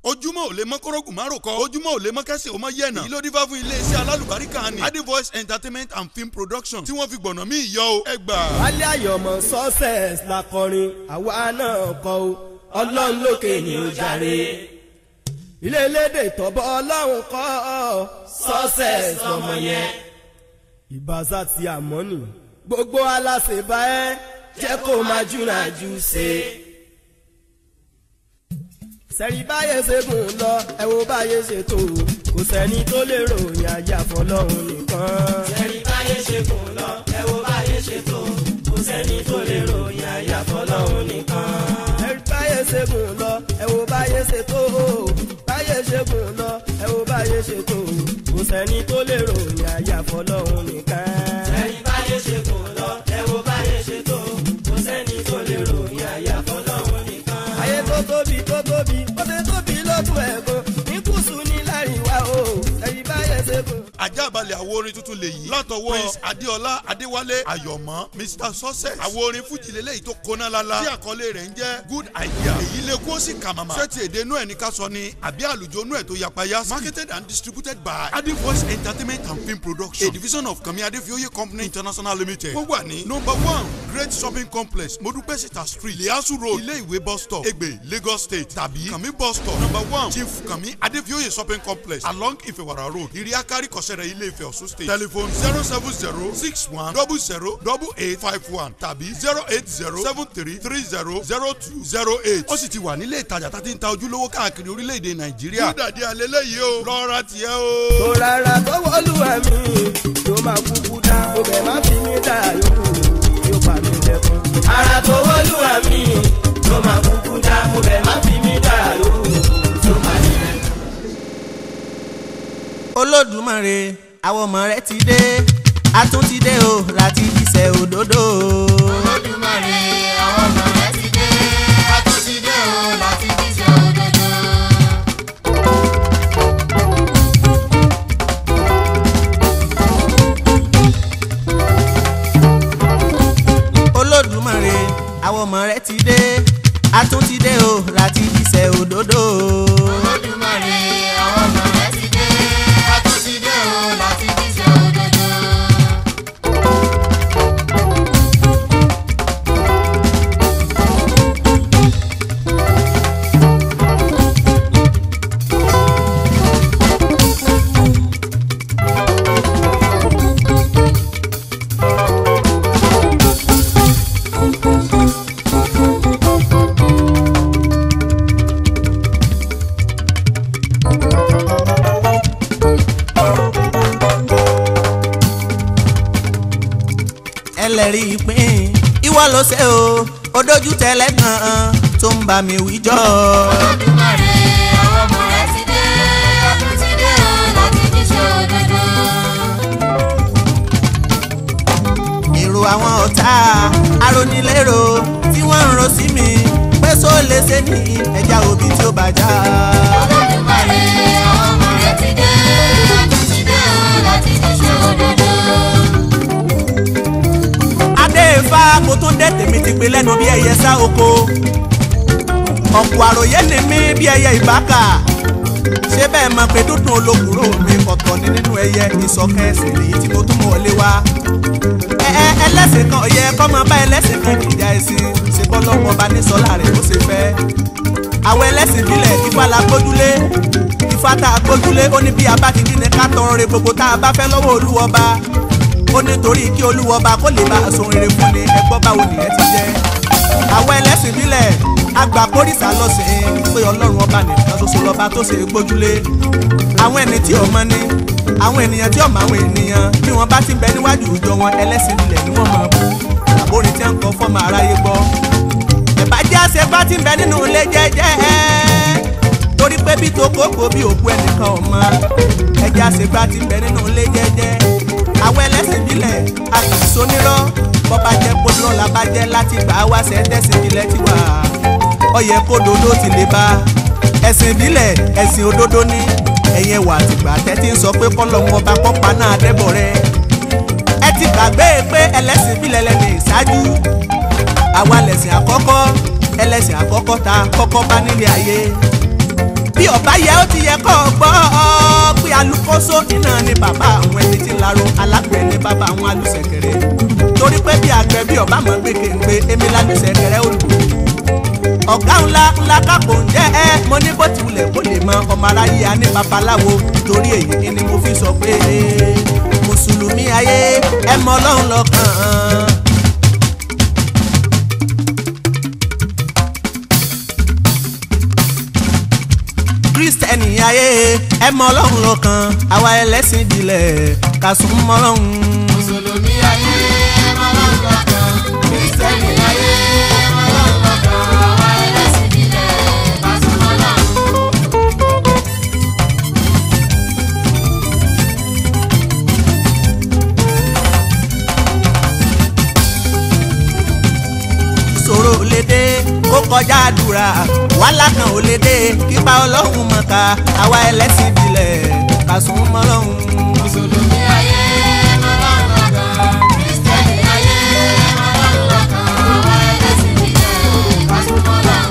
ojúmọ́ ò lè mọ́ kórógùn má rò kọ́ ojúmọ́ ò lè mọ́ kẹ́sì ò mọ́ yẹ̀nà èyí ló dífá fún iléeṣẹ́ alálùbáríkà ni adi voice entertainment and film production tí wọ́n fi gbọ̀nà mí yọ o ẹ gbà. wálé àyọ̀mọ̀ success la kọrin àwa náà kọ o ọlọ́run lókè ni ó jàre ilé elédè tọ́bọ̀ ọlọ́run kọ́ ọ success lọmọ yẹn ìbáṣà ti àmọ́ nì gbogbo aláṣẹ bá ẹ jẹ́ kó máa júra jù ṣe sẹ́rí báyé ṣe gùn lọ ẹ wo báyé ṣe tó kò sẹ́ni tó lè ròyìn ajá fọlọ́run nìkan. sẹ́rí báyé ṣe gùn lọ ẹ wo báyé ṣe tó kò sẹ́ni tó lè ròyìn ajá fọlọ́run nìkan. sẹ́rí báyé ṣe gùn lọ ẹ wo báyé ṣe tó báyé ṣe gùn lọ ẹ wo báyé ṣe tó kò sẹ́ni tó lè ròyìn ajá fọlọ́run nìkan. sẹ́rí báyé ṣe gùn lọ ẹ wo báyé ṣe tó kò sẹ́ni tó lè ròyìn ajá fọlọ́run nìkan. ayé tó tóbi tó tóbi ó ti tóbi lótú ẹ̀gbọ́n ní kùsù ní láríwá o sẹ́rí báyé ṣe gùn. ajábalẹ̀ àwo orin tuntun lè yí látọwọ́ prince adéọlá adéwálé ayọ̀mọ́ mr success àwo orin fújì lélẹ́yìí tó kóná lala tí àkọlé rẹ̀ ń jẹ́ good idea èyí lè kó sí kàmàmà sẹ́tì èdè inú ẹ̀ ní ká sọ ni àbí àlùjọ inú ẹ̀ tó yapa yá marketed and distributed by adi voice entertainment and film production a division of kami adefioye company international limited wọ́n wà ní number one great shopping complex modupesita street liasu road ilé ìwé bus stop egbe lagos state tàbí kami bus stop number one chief kami adefioye shopping complex along ifewara road iriakari kọsẹrẹ ilé ìfẹ́ ọ̀ṣun state telephone zero seven zero six one double zero double eight five one tàbí zero eight zero seven three three zero zero two zero eight ó sì ti wà nílé ìtajà tá ti ń ta ojúlówó káàkiri orílẹ̀-èdè nàìjíríà. kúdàdí alẹ́ lẹ́yìí o lọ́ra tiẹ̀ o. tó rárá tó wọlúwa mi yóò máa kúkú dá ọbẹ̀ má fi mí dá yòókù yóò pa mí lẹ́kún. ara tó wọ́lúwa mi ló máa kúkú dá mo bẹ̀ má fi mí dá yòówù tó máa nílẹ̀. olódùmarè àwọn ọmọ rẹ ti dé a tún ti dé o láti jíṣẹ́ òdodo. olódùmarè àwọn ọmọ rẹ ti dé a tún ti dé o láti jíṣẹ́ òdodo. olódùmarè àwọn ọmọ rẹ ti dé a tún ti dé o láti jíṣẹ́ òdodo. olódùmarè àwọn ọmọ rẹ ti dé a tún ti dé o láti jíṣẹ́ òdodo. ẹlẹ́rìí ìpín ìwọ ló ṣe o ó dojú tẹ́lẹ̀ gan-an tó ń bá mi wíjọ́. olódùmarè àwọn ọmọ rẹ ti dé a tún ti dé o láti jíṣẹ́ òdodo. èrò àwọn ọ̀tá arónilérò tí wọ́n ń ro sí mi pé só lè ṣe ní ẹja òbí tí ó bàjá. olódùmarè àwọn ọmọ rẹ ti dé a tún ti dé o láti jíṣẹ́ òdodo. adé ifá kò tún dé tèmi ti pé lẹ́nu bí ẹyẹ sá oko ọ̀pọ̀ àròyé ni mí bí ẹyẹ ìbáka ṣé bẹ́ẹ̀ mọ̀ pé dúdùn olókùrò mi ọ̀tọ̀ ni nínú ẹyẹ ìsọ̀kan ẹ̀sìn èyí tí mo tún mọ̀ wọlé wá ẹ ẹ ẹlẹ́sìn kan ọ̀yẹ kọ́ máa bá ẹlẹ́sìn kan kìjà ẹ̀sìn ṣe bọ́ lọ́wọ́ ọba ní sọ́lá rẹ̀ ó ṣe fẹ́ àwọn ẹlẹ́sìn bílẹ̀ ifá la gbójúlé ifá tá a gbójúlé ó ní bí a bá ti dín ní ká tọrọ re gbogbo tá a bá fẹ́ lọ́wọ́ olúwọba ó nítorí kí olúwọba kó lè bá a sọ rere fún ni ẹgbọ́n báwo nìyẹn ti jẹ́ àwọn ẹlẹ́sìn bílẹ̀ àgbà kórìsà lọ́sìn pé ọlọ́run ọba nìkan ṣoṣo lọ́ba tó ṣe é gbójúlé àwọn ẹni tí ò mọ ni àwọn ènìyàn tí ò mọ àwọn ènìyàn bí wọ́n bá ti bẹ níwájú ìjọ wọn ẹlẹ́sìn bílẹ̀ ni wọ́n mọ̀ bú àbórin tí wọ́n ń kọ fọ́mọ aráyé gbọ́ ìbàjẹ́ àṣẹ bá ti bẹ nínú ilé jẹ́jẹ́ torí pé bí tokoko bí òkú ẹnìkan ọmọ ẹjẹ́ àṣẹ bá ti bẹ nínú ilé jẹ́jẹ́ àwọn ẹlẹ́sìn bílẹ̀ àtìsónírọ́ bọ́bá jẹ́ kódúrọ́ la bá jẹ́ láti gbà wá sẹ́ńtẹ́sì ìbílẹ̀ ti wà ọyẹ kódodo ti lè bá ẹ̀sìn ìbílẹ̀ ẹ̀sìn òdodo ní ẹ̀yẹ wà tìgbà tẹ́tí ń sọ pé kọ́lọ́hún ọba kọ́pa náà dẹ́bọ̀ rẹ ẹ ti gbàgbé pé ẹlẹ́sìn ìbílẹ̀ lẹ́nu ìṣáájú àwa lẹ̀sìn àkọ́kọ́ ẹlẹ́sìn àkọ́kọ́ ta kọ́kọ́ bá nílé ayé bí ọba yẹ ó ti yẹ kọ́ ọ gbọ́ pé alukoso iná ni bàbá àwọn ẹni tí ń laro alágbẹ̀ ni bàbá àwọn alùsẹ̀kẹ̀rẹ̀ torí pé bí àgbẹ̀ bí ọba mọ̀ gbé kéńgbé èmi lálùsẹ̀kẹ̀rẹ̀ ó lù ọ̀gá ńlá ńlá kápò ń jẹ́ ẹ́ mo ní bó ti wulẹ̀ kó lè mọ ọmọ aráyé a ní babaláwo torí èyí ni mo fi sọ pé mùsùlùmí ayé ẹ mọ ọlọ́run lọ́kàn. kírísítẹ́nì ayé ẹ mọ ọlọ́run lọ́kàn àwa ẹlẹ́sìn ìbílẹ̀ ká sún mọ́ ọlọ́run. mùsùlùmí ayé ẹmọ lọ́run lọ́kàn kírísítẹ́nì ayé ẹmọ lọ́run lọ́kàn àwa ẹlẹ́sìn ìbílẹ̀ ká súnmọ́ Ọlọ́run. ìṣòro ò lè dé kó kọjá àdúrà wàhálà kan ò lè dé kípa ọlọ́run mọ̀ká àwa ẹlẹ́sìn ìbílẹ̀ ká sún mọ́ ọlọ́run. mùsùlùmí ayé ẹmọ lọ́run lọ́kàn kírísítẹ́nì ayé ẹmọ lọ́run lọ́kàn àwa ẹlẹ́sìn ìbílẹ̀ ká súnmọ́ Ọlọ́run.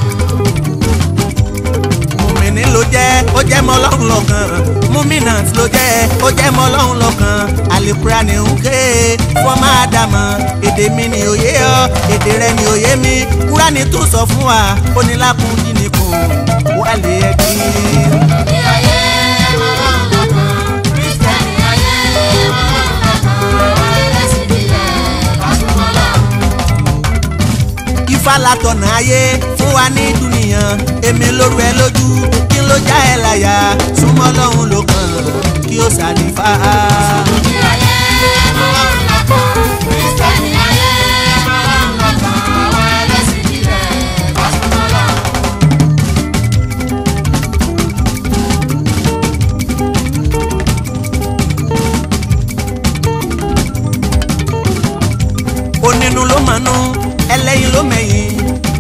mùmíní ló jẹ́ ó jẹ́ mọ́ ọlọ́run lọ́kàn múmínàt ló jẹ́ ó jẹ́ mọ́ ọlọ́run lọ́kàn àlìkúrà ní ń ké fọ́mà àdàmọ̀ èdè mi ni òye ọ èdè rẹ ni òye mi kúránì tún sọ fún wa ó ní lákùn dín kù wà lè ẹ kí. mùsùlùmí ayé ẹmọ lọ́run lọ́kàn kírísítẹ́nì ayé ẹmọ lọ́run lọ́kàn àwa ẹlẹ́sìn ìbílẹ̀ ká súnmọ́ Ọlọ́run. ifá látọ̀nà ayé fún wa ní dúnìyàn èmi lóru ẹ lójú kí ló já ẹ láyà súnmọ́ lọ́hùn ló kàn kí ó sàdífà. mùsùlùmí ayé ẹmọ lọ́run lọ́kàn kírísítẹ́nì ayé ẹmọ lọ́run lọ́kàn àwa ẹlẹ́sìn ìbílẹ̀ ká súnmọ́ Ọlọ́run. onínú ló mọ̀nú ẹlẹ́yin ló mẹ̀yìn.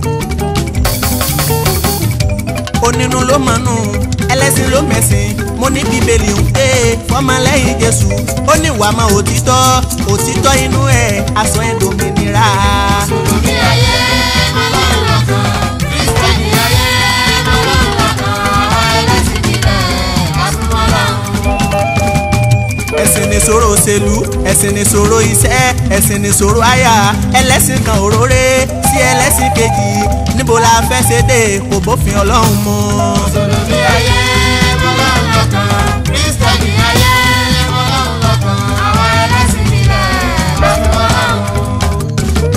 onínú ló mọ̀nú ẹlẹ́sìn ló mẹ̀sìn mo ní bíbélì ń pé fọmọlẹ́yìn jésù ó ní wàá mọ òtítọ́ òtítọ́ inú ẹ̀ aṣọ ẹ̀ dòmìnira. mùsùlùmí ayé ẹmọ lọ́run lọ́kàn kírísítẹ́nì ayé ẹmọ lọ́run lọ́kàn àwa ẹlẹ́sìn ìbílẹ̀ ká súnmọ́ Ọlọ́run. ẹ̀sìn nìṣòro òṣèlú ẹ̀sìn nìṣòro iṣẹ́ ẹ̀sìn nìṣòro àyà ẹlẹ́sìn kan òróré sí ẹlẹ́sìn kejì níbo la fẹ́ ṣe dé kò bófin ọlọ́run mu. mùsùlùmí ayé ẹmọ lọ́run lọ́kàn kírísítẹ́nì ayé ẹmọ lọ́run lọ́kàn àwa ẹlẹ́sìn ìbílẹ̀ ká súnmọ́ Ọlọ́run.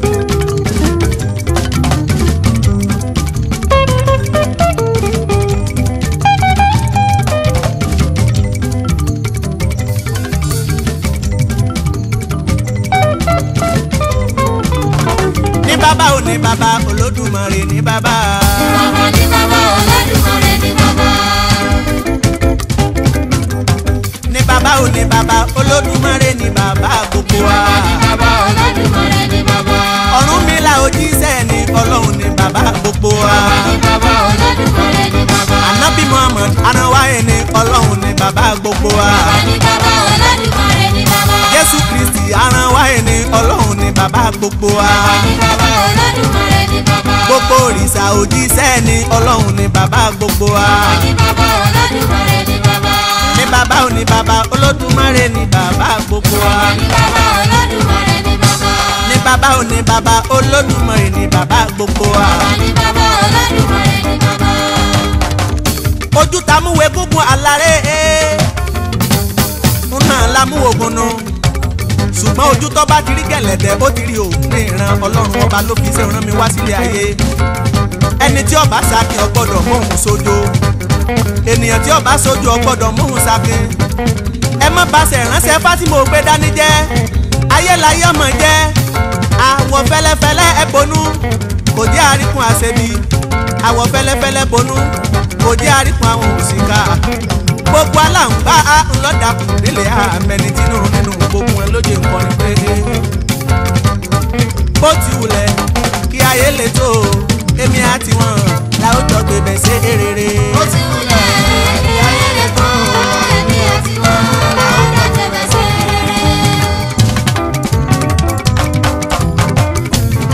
ní bàbá ò ní bàbá olódùmarè ní bàbá. bàbá ní bàbá Olódùmarè ní bàbá. ní bàbá ò ní bàbá olódùmarè ní bàbá gbogbo wa. bàbá ní bàbá Olódùmarè ní bàbá. ọ̀rúnmìlà òjíṣẹ́ ní ọlọ́run ní bàbá gbogbo wa. bàbá ní bàbá Olódùmarè ní bàbá. ànábì muhammad anáwáyé ní ọlọ́run ní bàbá gbogbo wa. bàbá ní bàbá Olódùmarè ní bàbá. jésù kristi anáwáyé ní ọlọ́run ní bàbá gbogbo wa. bàbá ní bàbá Olódùmarè ní bàbá. gbogbo òrìṣà òjíṣẹ́ ní ọlọ́run ní bàbá gbogbo wa. bàbá ní bàbá Olódùmarè ní bàbá. ní bàbá ò ní bàbá olódùmarè ní bàbá gbogbo wa. bàbá ní bàbá Olódùmarè ní bàbá. ní bàbá ò ní bàbá olódùmarè ní bàbá gbogbo wa. bàbá ní bàbá Olódùmarè ní bàbá. ojú tamúwe gúngun aláré ń náà lámúwo gunnu ṣùgbọ́n ojú tó bá ti rí gẹ̀lẹ̀dẹ̀ ó ti rí òun ní ìran ọlọ́run ọba ló fi iṣẹ́ rán mi wá sílé ayé ẹni tí ọba sakin ọgbọ́dọ̀ móhùn sójó ènìyàn tí ọba sójú ọgbọ́dọ̀ móhùn sakin ẹ má baṣẹ ránṣẹ́ fátìmọ̀ ògbé dání jẹ́ ayélayé ọmọ jẹ́ àwọ̀ fẹ́lẹ́fẹ́lẹ́ ẹ bonú kò jẹ́ àríkún àṣebi àwọ̀ fẹ́lẹ́fẹ́lẹ́ bonú kò jẹ́ àríkún àwọn òṣìkà gbogbo aláǹgbá ńlọ́dàkùn délé àmẹni tínú nínú gbogbo ẹ lóye nǹkan ní pé bó ti wulẹ̀ kí ayé lè tó èmi àti wọn la ó jọ gbé bẹ̀ ṣe rere. ó ti wulẹ̀ kí ayé lè tó ẹ̀mí àti wọn làwọn jọ tẹ̀lé sí rere.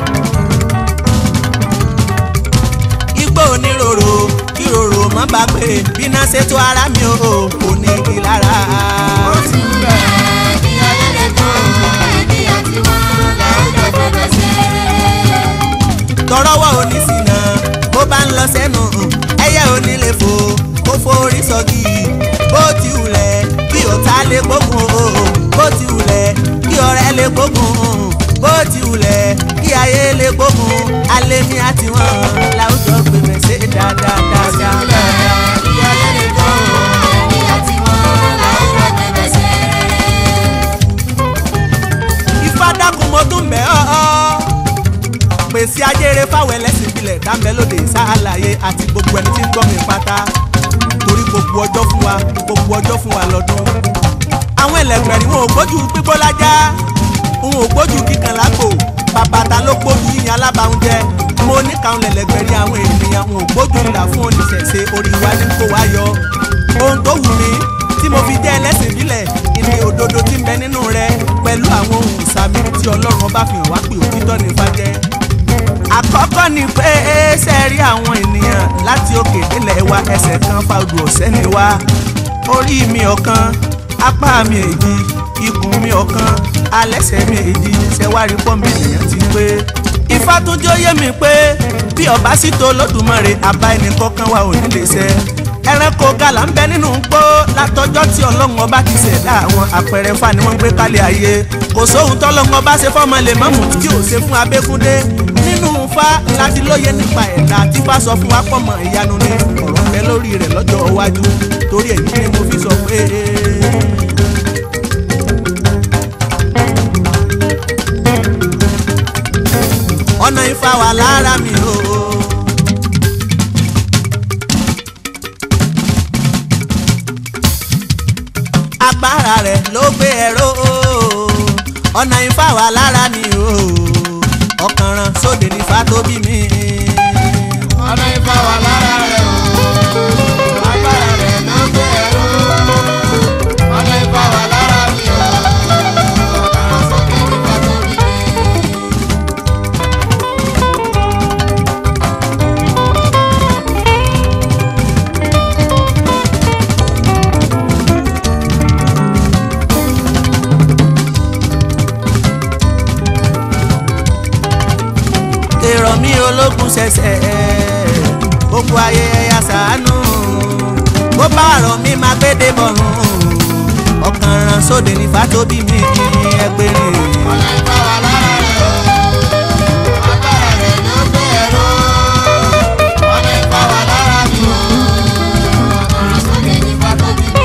igbó oníròrò kíròrò má bá gbé bí náà ṣètò ara mi ò kò ní igi lára. ó ti wúlẹ̀ kí ayé lè tó ẹbí àti wọn láwùjọ fẹ́fẹ́ sí. tọrọwọ onísìnà bó bá ń lọ sẹ́nu ẹyẹ onílé fò kó forí sọ́gi bó ti wulẹ̀ kí ọ̀tá lè gbógun o bó ti wulẹ̀ kí ọ̀rẹ́ lè gbógun bó ti wulẹ̀ kí ayé lè gbógun alẹ́ mi àti wọn láwùjọ gbèmẹ̀ ṣe dáadáa ó ti dáadáa. wúlẹ̀ kí ayé lè tó ẹbí àti wọn láwùjọ fẹ́fẹ́ sí. ifá dákun mo tún bẹ̀ ọ́ ọ́. pèsè ajére fáwọn ẹlẹ́sìn ìbílẹ̀ dáńbẹ́ lóde ìsáàlàyé àti gbogbo ẹni tí ń gbọ́ mi pátá torí gbogbo ọjọ́ fún wa gbogbo ọjọ́ fún wa lọ́dún. àwọn ẹlẹgbẹ̀rin wọn ò gbójú gbígbó lájá wọn ò gbójú kíkan lágbo bàbàtà ló gbójú yíyan alábàáúnjẹ mo ní káwọn ẹlẹgbẹ̀rin àwọn ènìyàn wọn ò gbójú ńlá fún oníṣẹ̀ṣe orí wa ní kó wá yọ ohun tó wù mí tí mo fi jẹ́ ẹlẹ́sìn ìbílẹ̀ ìní òdodo tí ń bẹ nínú rẹ pẹ̀lú àwọn ohun ìsàmì tí ọlọ́run ọba fi hàn wá pé òtítọ́ ní fàjẹ́. àkọ́kọ́ ni pé ṣe rí àwọn ènìyàn láti òkè délẹ̀ wa ẹsẹ̀ kan fàdù ọ̀sẹ́ ni wá orí mi ọ̀kan apá mi èjì ikùn mi ọ̀kan alẹ́sẹ̀ mi èjì ṣẹ̀wárí pọ́ mi ènìyàn ti pé. ifá tún jẹ́ ó yé mi pé bí ọba sì tó lódùmarè àbá ẹnì kọ̀ọ̀kan wa ò ní lè ṣẹ ẹranko gàlà ń bẹ nínú gbó látọjọ́ tí ọlọ́run ọba ti ṣẹ̀dá àwọn àpẹẹrẹ fà ni wọ́n gbé kálẹ̀ ayé kò sóhun tọ́lọ́run ọba ṣe fọ́mọ lè mọ́mù tí ò ṣe fún abẹ́kúndé nínú fa láti lóye nípa ẹ̀dá tí bá sọ fún wa pọ̀mọ̀ ìyanu ní ọ̀rọ̀ pẹ́ lórí rẹ̀ lọ́jọ́ iwájú torí èyí ni mo fi sọ pé. ọ̀nà ifá wà lára mi o. agbára rẹ̀ ló gbé ẹ̀rọ ọ̀nà ifá wà lára mi o ọ̀kànràn sóde nífà tó bí mi. ọ̀nà ìfà wà lára rẹ̀ o agbára rẹ̀ ló gbé ẹ̀rọ ọ̀nà ìfà wà lára mi o ọ̀kàrà sókè nípa tó bí mi. èrò mi ológun ṣẹ̀ṣẹ̀ gbogbo ayé ẹ̀yà sàánú bó bá rọ̀ mí máa gbédè bọ̀rùn ọ̀kànràn sóde nífà tó bí mi ẹgbẹ̀rin. ọ̀nà ìfà wà lára rẹ̀ o agbára rẹ̀ ló gbé ẹ̀rọ ọ̀nà ìfà wà lára mi o ọ̀kàrà sókè nípa tó bí mi.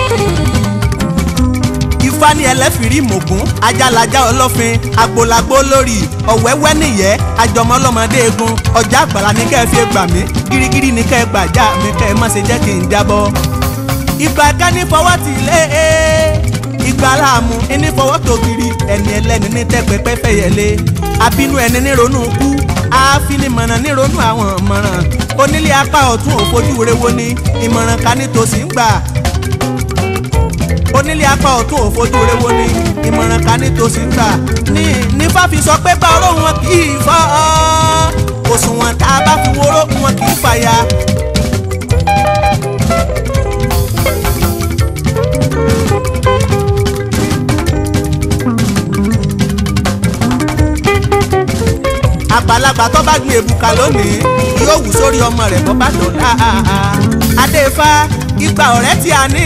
ifá ní ẹlẹ́fìrí mògún ajálajá ọlọ́fin agbolagbo lórí ọ̀wẹ́wẹ́ nìyẹ́ àjọmọ́lọ́mọdé egun ọjà àgbàlá ní kẹ́ ẹ fi gbà mí gírígírí ní kẹ́ ẹ gbàjá mi kẹ́ ẹ má ṣe jẹ́ kí n jábọ́. ìgbà kẹ́ni fọwọ́ tì lé e ìgbà láàmú ẹni fọwọ́ tó kiri ẹni ẹlẹ́ni ní tẹ́pẹ́pẹ́ fẹ́yẹlé àbínú ẹni ní ronú kú àfinimọ̀nà ní ronú àwọn mọ̀ràn onílé apá ọ̀tún òfojú rewo ni ìmọ̀ràn ká nítòsí ń gbà onílé apá ọ̀tún òfojú rewo ni ìmọ̀ràn ká nítòsí ń gbà ní nífà fi sọ pé bá ọ̀rọ̀ wọn kì í fọ́ òṣùwọ̀n tá a bá fi wóró wọn kì í fàya. àgbàlagbà tó bá gbin èbùkà lónìí yóò wù sórí ọmọ rẹ̀ bọ́ bá dọ̀la adéfá igba ọ̀rẹ́ tí a ní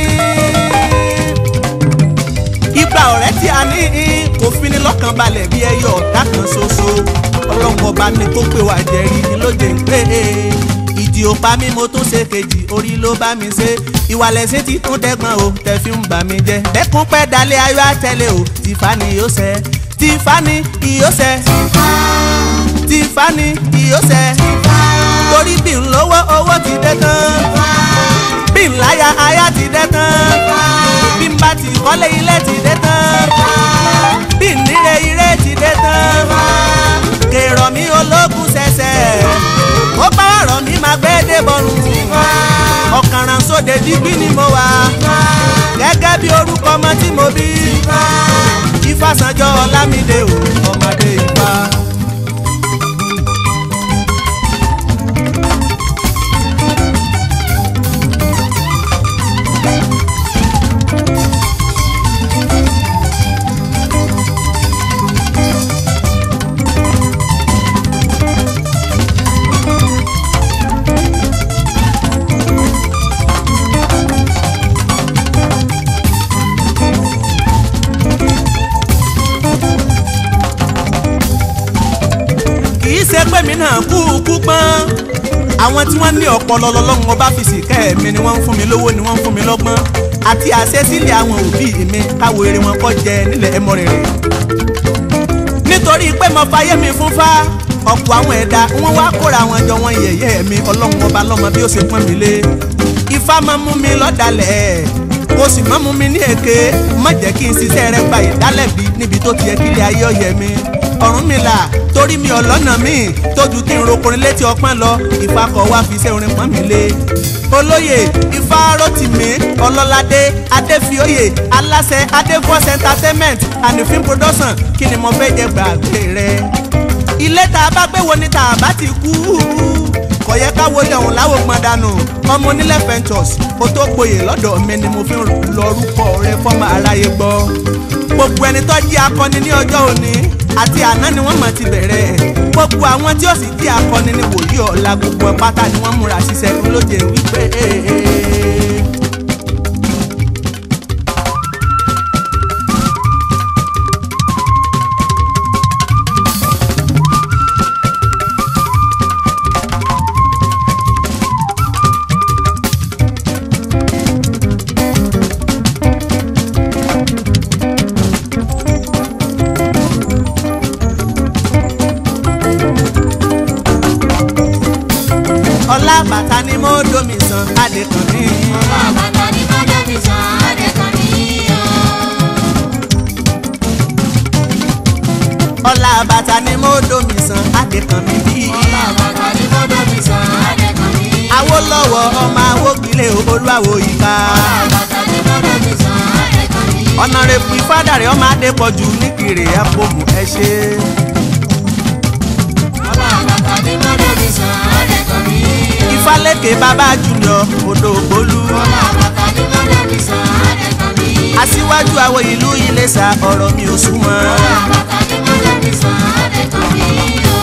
igba ọ̀rẹ́ tí a ní kò fini lọ́kàn balẹ̀ bí ẹyọ ọ̀dà kan ṣoṣo ọlọ́run ọba ní kó pé wà jẹ́rí ni ló dé ń pè é ìdí òpá mi mo tún ṣe kejì orí ló bá mi ṣe ìwàlẹ̀ sí ti tún dẹ́gbọ́n o tẹ̀ fi ń bà mí jẹ́ bẹ́kún pẹ́ dalẹ̀ ayọ̀ àtẹ̀lé o tìfani yóò ṣẹ tìfani yóò ṣẹ tìfani yóò ṣẹ torí bí n lówó owó ti dé tán bí n láya aya ti dé tán bí n bá ti kọ́lé ilé ti dé tán bí n níre ire ti dé tán kèrò mi ológun ṣẹ̀ṣẹ̀ ó bá ọ̀rọ̀ mi máa gbé dé bọ́rùn ọ̀kàràn sóde dígbí ni mo wà gẹ́gẹ́ bí orúkọ ọmọ tí mo bí Ifásanjọ́ Ọlámídé o ọmọdé Ifá. náà kú kú pọ́n àwọn tí wọ́n ní ọpọlọ lọ́lọ́run ọba fi sìkẹ́ mi ni wọ́n ń fún mi lówó ni wọ́n ń fún mi lọ́gbọ́n àti àṣesílẹ̀ àwọn òbí mi káwo eré wọn kọ́ jẹ nílẹ̀ ẹmọrìnrìn nítorí pé mo fayé mi fún fá ọ̀pọ̀ àwọn ẹ̀dá wọ́n wá kóra wọn jọ wọn yẹ̀yẹ́ mi ọlọ́run ọba lọ́mọ bí ó ṣe pọ́n mi lé ifá máa mú mi lọ́dàlẹ̀ kò sì máa mú mi ní èké má jẹ́ kí n ṣiṣẹ́ rẹ gba ìdálẹ́bi níbi tó ti yẹ kílé ayé ọ̀yẹ́ mi ọ̀run mi là torí mi ọlọ́nà mi tójú kí n rokorin létí ọpọ́n lọ ifá kọ̀ wá fi iṣẹ́ orin pọ́n mi lé olóyè ifá rotimi ọlọ́ládé adéfioyè aláṣẹ adéfọ́s entertainment and film production kí ni mo fẹ́ jẹ gbàgbé rẹ ilé tá a bá gbé wo ni tá a bá ti kú kò yẹ ká wọlé ọ̀hún láwò pọn dànù ọmọ onílẹ̀ ventures kó tó gboyè lọ́dọ̀ mi ni mo fi ń lọ́rúkọ rẹ fọ́mọ aráyé gbọ́ gbogbo ẹni tó jí akọni ní ọjọ́ òní àti àná ni wọ́n mọ̀ ti bẹ̀rẹ̀ gbogbo àwọn tí ó sì jí akọni ní wòlíì ọ̀la gbogbo ẹ̀ pátá ni wọ́n múra ṣiṣẹ́ lóde wípé. ọlá bàtà ni mo domi san adékan ní. Bàbá ní mọ́jọ́ mi sàn Adékan ní o. ọlá bàtà ni mo domi san adékan mi bí. Bàbá ní mọ́jọ́ mi sàn Adékan ní o. Awólọ́wọ̀ ọmọ awógbélé olúwawo ìka. Bàbá ní mọ́jọ́ mi sàn Adékan ní o. ọ̀nàrẹ́bù ìfádàrẹ́ ọmọ adépọ̀jù níkiri àpòmù ẹ ṣe. Bàbá ní mọ́jọ́ mi sàn Adékan ní o. ìfálẹ́kẹ̀ bàbá junior odò ògbólú. Bàbá ní mọ́jọ́ mi sàn Adékan ní o. aṣíwájú àwọn ìlú Iléṣà ọ̀rọ̀ mi ò súnmọ́. Bàbá ní mọ́jọ́ mi sàn Adékan ní o.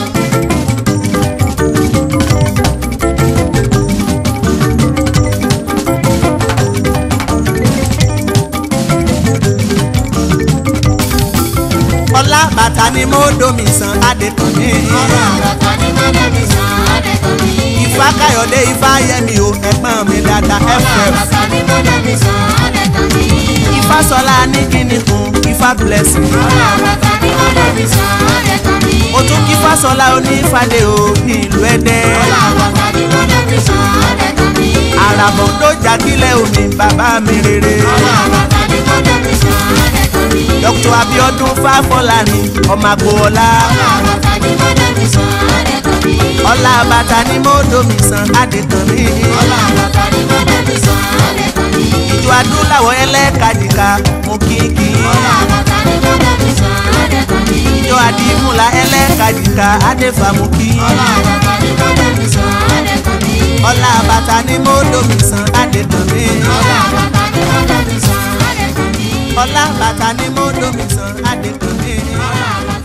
ọlá bàtà ni mo domi san adékan ní. Bàbá ní mọ́jọ́ mi sàn Adékan ní o. ifá káyọ̀dé ifá yẹmi o ẹ̀gbọ́n mi dada ff. Bàbá ní mọ́jọ́ mi sàn Adékan ní o. ifá sọlá ní kíni kun ifá blessing. Bàbá ní mọ́jọ́ mi sàn Adékan ní o. ó tún kí fásọlá onífàdé o ní ìlú ẹdẹ. Bàbá ní mọ́jọ́ mi sàn Adékan ní o. àràbọ̀ tó jákílẹ̀ omi bàbá mi rere. Bàbá ní mọ́jọ́ mi sàn Adékan ní o. dr abiodun fáfọlárin ọmọ agboola. Bàbá ní mọ́jọ́ mi sàn Adékan ní o. ọlá bàtà ni mo domi san adékan mi. Bàbá ní mọ́jọ́ mi sàn Adékan ní o. ìjọ adúláwọ̀ ẹlẹ́kajìká mo kíkì. Bàbá ní mọ́jọ́ mi sàn Adékan ní o. ìjọ àdìmúlà ẹlẹ́kajìká adéfàmùkì. Bàbá ní mọ́jọ́ mi sàn Adékan ní o. ọlá bàtà ni mo domi san adékan mi. Bàbá ní mọ́jọ́ mi sàn Adékan ní o. ọlá bàtà ni mo domi san adékan mi. Bàbá